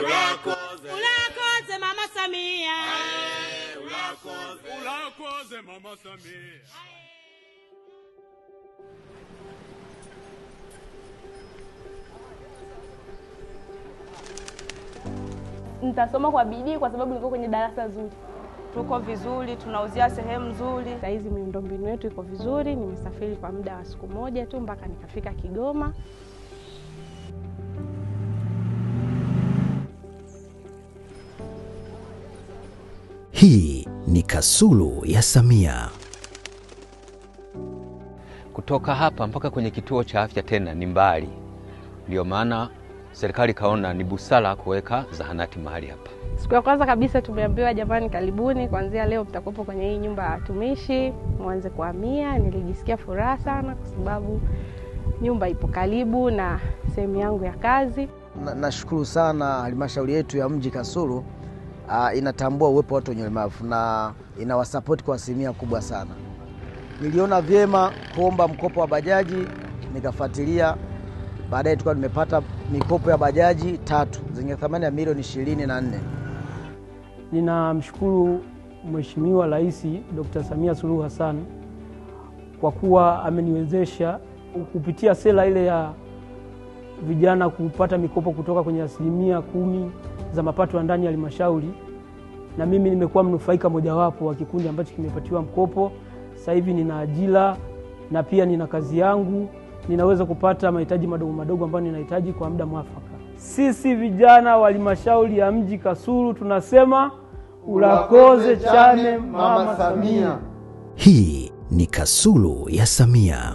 ulakoze mama samia ulakoze mama samia nitasoma kwa bidii kwa sababu niko kwenye darasa zuri. tuko vizuri, tunauzia sehemu nzuri. Saa hizi miundombinu yetu iko vizuri. Nimesafiri kwa muda wa siku moja tu mpaka nikafika Kigoma. Hii ni Kasulu ya Samia. Kutoka hapa mpaka kwenye kituo cha afya tena ni mbali, ndio maana serikali ikaona ni busara kuweka zahanati mahali hapa. Siku ya kwanza kabisa tumeambiwa jamani, karibuni, kuanzia leo mtakuwepo kwenye hii nyumba ya watumishi, mwanze kuhamia. Nilijisikia furaha sana kwa sababu nyumba ipo karibu na sehemu yangu ya kazi. Na- Nashukuru sana halmashauri yetu ya mji Kasulu uh, inatambua uwepo wa watu wenye ulemavu na inawasapoti kwa asilimia kubwa sana. Niliona vyema kuomba mkopo wa bajaji, nikafuatilia, baadaye tukawa nimepata mikopo ya bajaji tatu zenye thamani ya milioni ishirini na nne. Ninamshukuru Mheshimiwa Rais Dr. Samia Suluhu Hassan kwa kuwa ameniwezesha kupitia sera ile ya vijana kupata mikopo kutoka kwenye asilimia kumi za mapato ya ndani ya halmashauri, na mimi nimekuwa mnufaika mojawapo wa kikundi ambacho kimepatiwa mkopo. Sasa hivi nina ajira na pia nina kazi yangu, ninaweza kupata mahitaji madogo madogo ambayo ninahitaji kwa muda mwafaka. Sisi vijana wa halmashauri ya mji Kasulu tunasema ulakoze chane mama Samia. Hii ni Kasulu ya Samia.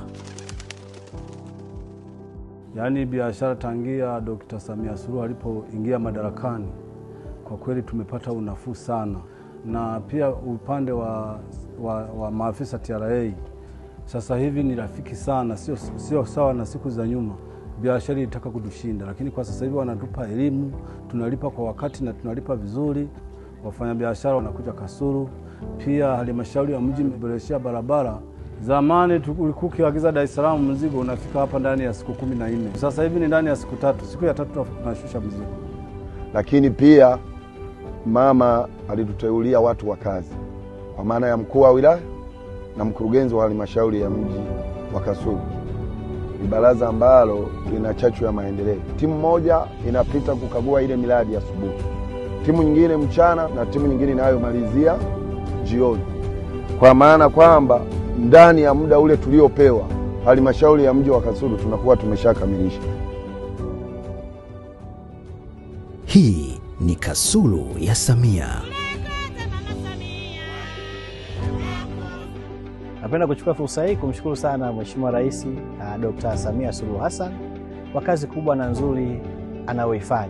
Yaani biashara tangia Dkt. Samia Suluhu alipoingia madarakani, kwa kweli tumepata unafuu sana, na pia upande wa, wa, wa maafisa TRA sasa hivi ni rafiki sana, sio, sio sawa na siku za nyuma. Biashara ilitaka kutushinda, lakini kwa sasa hivi wanatupa elimu, tunalipa kwa wakati na tunalipa vizuri. Wafanyabiashara wanakuja Kasulu. Pia halmashauri ya mji imeboreshea barabara Zamani tu- ulikuwa ukiagiza Dar es Salaam mzigo unafika hapa ndani ya siku kumi na nne. Sasa hivi ni ndani ya siku tatu. Siku ya tatu tunashusha mzigo. lakini pia mama alituteulia watu wa kazi kwa maana ya mkuu wa wilaya na mkurugenzi wa halmashauri ya mji wa Kasulu. Ni baraza ambalo lina chachu ya maendeleo. Timu moja inapita kukagua ile miradi asubuhi, timu nyingine mchana, na timu nyingine inayomalizia jioni, kwa maana kwamba ndani ya muda ule tuliopewa halmashauri ya mji wa Kasulu tunakuwa tumeshakamilisha. Hii ni Kasulu ya Samia. Napenda kuchukua fursa hii kumshukuru sana Mheshimiwa Rais uh, Dr. Samia Suluhu Hassan kwa kazi kubwa na nzuri anayoifanya.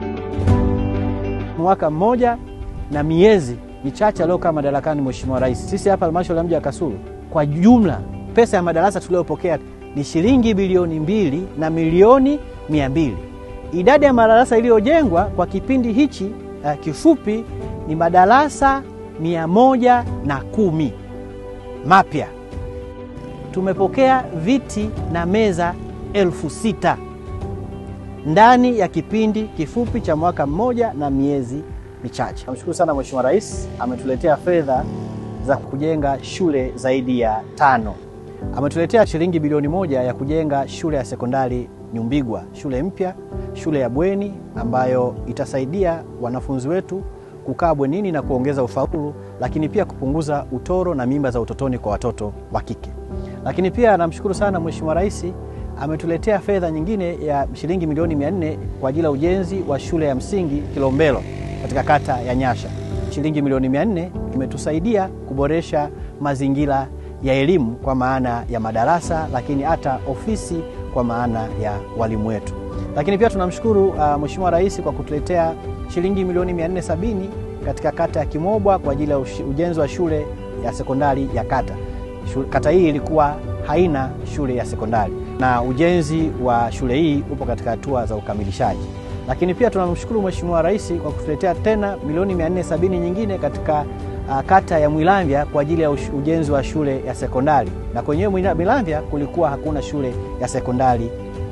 Mwaka mmoja na miezi michache aliokaa madarakani Mheshimiwa Rais, sisi hapa halmashauri ya mji wa Kasulu kwa jumla pesa ya madarasa tuliyopokea ni shilingi bilioni mbili na milioni mia mbili. Idadi ya madarasa iliyojengwa kwa kipindi hichi uh, kifupi ni madarasa mia moja na kumi mapya. Tumepokea viti na meza elfu sita ndani ya kipindi kifupi cha mwaka mmoja na miezi michache. Namshukuru sana Mheshimiwa Rais ametuletea fedha za kujenga shule zaidi ya tano. Ametuletea shilingi bilioni moja ya kujenga shule ya sekondari Nyumbigwa, shule mpya, shule ya bweni ambayo itasaidia wanafunzi wetu kukaa bwenini na kuongeza ufaulu, lakini pia kupunguza utoro na mimba za utotoni kwa watoto wa kike. Lakini pia namshukuru sana Mheshimiwa Rais ametuletea fedha nyingine ya shilingi milioni 400 kwa ajili ya ujenzi wa shule ya msingi Kilombero katika kata ya Nyasha. Shilingi milioni 400 imetusaidia kuboresha mazingira ya elimu kwa maana ya madarasa, lakini hata ofisi kwa maana ya walimu wetu. Lakini pia tunamshukuru uh, Mheshimiwa Rais kwa kutuletea shilingi milioni 470 katika kata ya Kimobwa kwa ajili ya ushi- ujenzi wa shule ya sekondari ya kata. Shu- Kata hii ilikuwa haina shule ya sekondari na ujenzi wa shule hii upo katika hatua za ukamilishaji. Lakini pia tunamshukuru Mheshimiwa Rais kwa kutuletea tena milioni 470 nyingine katika uh, kata ya Mwilamvya kwa ajili ya ush- ujenzi wa shule ya sekondari, na kwenyewe Mwila- Mwilamvya kulikuwa hakuna shule ya sekondari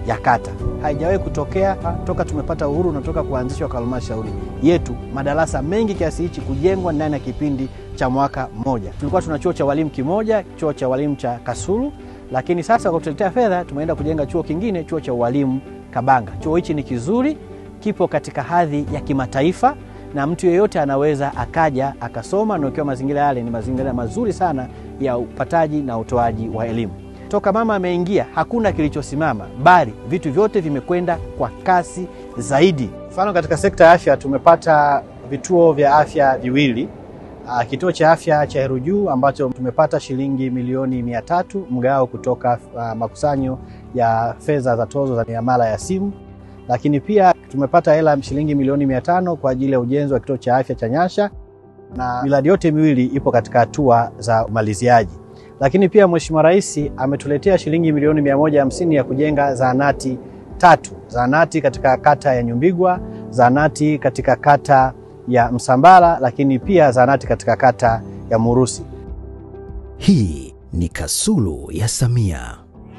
ya kata. Haijawahi kutokea toka tumepata uhuru na toka kuanzishwa kwa halmashauri yetu madarasa mengi kiasi hichi kujengwa ndani ya kipindi cha mwaka mmoja. Tulikuwa tuna chuo cha walimu kimoja, chuo cha walimu cha Kasulu, lakini sasa kwa kutuletea fedha tumeenda kujenga chuo kingine, chuo cha ualimu Kabanga. Chuo hichi ni kizuri, kipo katika hadhi ya kimataifa na mtu yeyote anaweza akaja akasoma, na ukiwa mazingira yale ni mazingira mazuri sana ya upataji na utoaji wa elimu. Toka mama ameingia hakuna kilichosimama, bali vitu vyote vimekwenda kwa kasi zaidi. Mfano, katika sekta ya afya tumepata vituo vya afya viwili. Uh, kituo cha afya cha Heru Juu ambacho tumepata shilingi milioni mia tatu mgao kutoka uh, makusanyo ya fedha za tozo za miamala ya simu, lakini pia tumepata hela shilingi milioni mia tano kwa ajili ya ujenzi wa kituo cha afya cha Nyasha, na miradi yote miwili ipo katika hatua za umaliziaji. Lakini pia Mheshimiwa Rais ametuletea shilingi milioni mia moja hamsini ya kujenga zahanati tatu, zahanati katika kata ya Nyumbigwa, zahanati katika kata ya Msambara, lakini pia zahanati katika kata ya Murusi. Hii ni Kasulu ya Samia.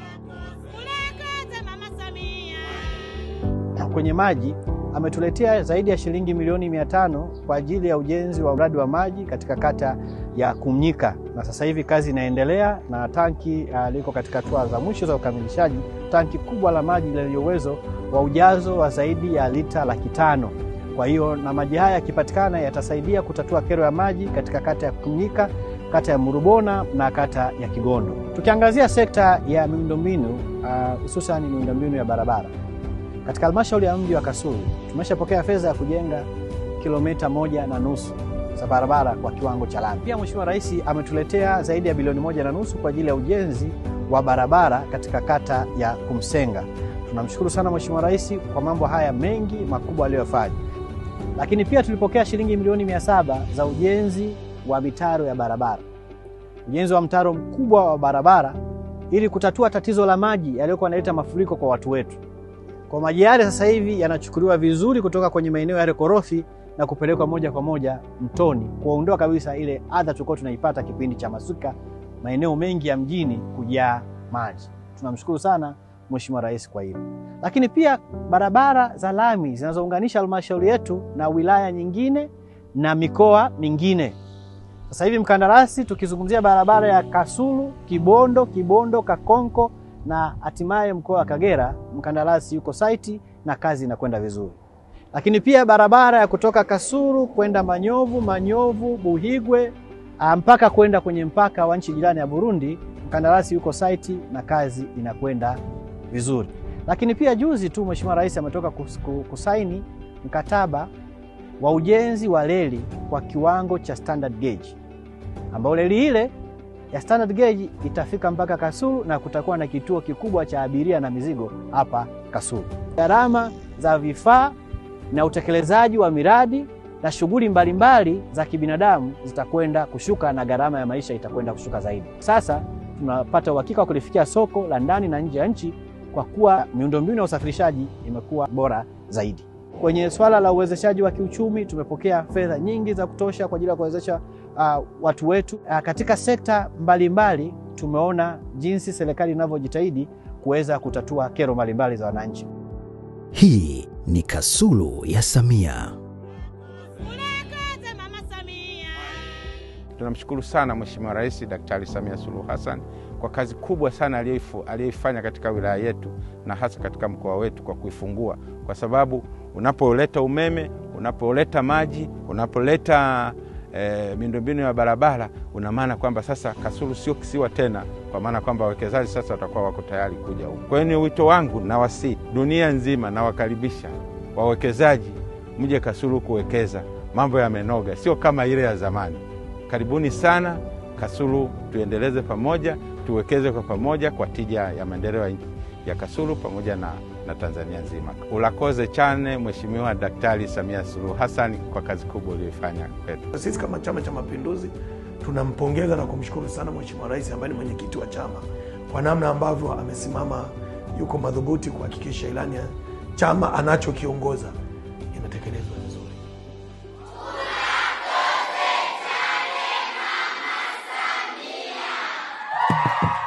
Kwenye maji ametuletea zaidi ya shilingi milioni mia tano kwa ajili ya ujenzi wa mradi wa maji katika kata ya Kumnyika, na sasa hivi kazi inaendelea na tanki uh, liko katika hatua za mwisho za ukamilishaji, tanki kubwa la maji lenye uwezo wa ujazo wa zaidi ya lita laki tano. Kwa hiyo na maji haya yakipatikana yatasaidia kutatua kero ya maji katika kata ya Kumnyika, kata ya Murubona na kata ya Kigondo. Tukiangazia sekta ya miundombinu hususan uh, miundombinu ya barabara katika halmashauri ya mji wa Kasulu tumeshapokea fedha ya kujenga kilomita moja na nusu za barabara kwa kiwango cha lami. Pia Mheshimiwa Rais ametuletea zaidi ya bilioni moja na nusu kwa ajili ya ujenzi wa barabara katika kata ya Kumsenga. Tunamshukuru sana Mheshimiwa Rais kwa mambo haya mengi makubwa aliyofanya, lakini pia tulipokea shilingi milioni mia saba za ujenzi wa mitaro ya barabara, ujenzi wa mtaro mkubwa wa barabara ili kutatua tatizo la maji yaliyokuwa yanaleta mafuriko kwa watu wetu. Kwa maji yale sasa hivi yanachukuliwa vizuri kutoka kwenye maeneo yale korofi na kupelekwa moja kwa moja mtoni, kuondoa kabisa ile adha tulikuwa tunaipata kipindi cha masuka, maeneo mengi ya mjini kujaa maji. Tunamshukuru sana Mheshimiwa Rais kwa hilo. Lakini pia barabara za lami zinazounganisha halmashauri yetu na wilaya nyingine na mikoa mingine. Sasa hivi mkandarasi, tukizungumzia barabara ya Kasulu, Kibondo, Kibondo, Kakonko na hatimaye mkoa wa Kagera, mkandarasi yuko saiti na kazi inakwenda vizuri. Lakini pia barabara ya kutoka Kasulu kwenda Manyovu, Manyovu, Buhigwe mpaka kwenda kwenye mpaka wa nchi jirani ya Burundi, mkandarasi yuko saiti na kazi inakwenda vizuri. Lakini pia juzi tu Mheshimiwa Rais ametoka kusaini mkataba wa ujenzi wa reli kwa kiwango cha standard gauge, ambao reli ile ya standard gauge itafika mpaka Kasulu na kutakuwa na kituo kikubwa cha abiria na mizigo hapa Kasulu. Gharama za vifaa na utekelezaji wa miradi na shughuli mbalimbali za kibinadamu zitakwenda kushuka na gharama ya maisha itakwenda kushuka zaidi. Sasa tunapata uhakika wa kulifikia soko la ndani na nje ya nchi kwa kuwa miundombinu ya usafirishaji imekuwa bora zaidi. Kwenye swala la uwezeshaji wa kiuchumi tumepokea fedha nyingi za kutosha kwa ajili ya kuwezesha uh, watu wetu uh, katika sekta mbalimbali mbali, tumeona jinsi serikali inavyojitahidi kuweza kutatua kero mbalimbali za wananchi. Hii ni Kasulu ya Samia. Tunamshukuru sana Mheshimiwa Rais Daktari Samia Suluhu Hassan kwa kazi kubwa sana aliyoifanya katika wilaya yetu na hasa katika mkoa wetu kwa kuifungua, kwa sababu unapoleta umeme, unapoleta maji, unapoleta e, miundombinu ya barabara, una maana kwamba sasa Kasulu sio kisiwa tena, kwa maana kwamba wawekezaji sasa watakuwa wako tayari kuja huku. Kwa hiyo ni wito wangu na wasi dunia nzima, nawakaribisha wawekezaji mje Kasulu kuwekeza. Mambo yamenoga, sio kama ile ya zamani. Karibuni sana Kasulu, tuendeleze pamoja, tuwekeze kwa pamoja kwa tija ya maendeleo ya Kasulu pamoja na, na Tanzania nzima. Ulakoze chane Mheshimiwa Daktari Samia Suluhu Hassan kwa kazi kubwa uliyoifanya kwetu. Sisi kama Chama cha Mapinduzi tunampongeza na kumshukuru sana Mheshimiwa Rais ambaye ni mwenyekiti wa chama kwa namna ambavyo amesimama, yuko madhubuti kuhakikisha ilani ya chama anachokiongoza inatekelezwa vizuri. Thank you.